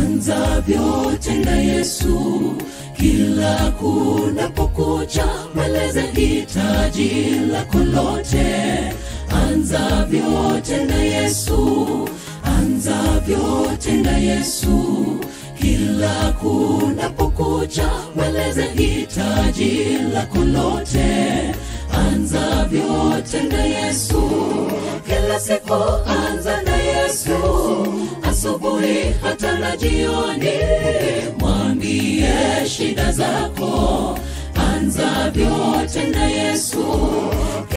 anza vyote na Yesu. Kila kunapokucha, mweleze hitaji lako lote. Anza vyote na Yesu, anza vyote na Yesu. Kila kunapokucha, mweleze hitaji lako lote. Anza vyote na Yesu, kila siku anza na Yesu, asubuhi hata na jioni, mwambie shida zako. Anza vyote na Yesu,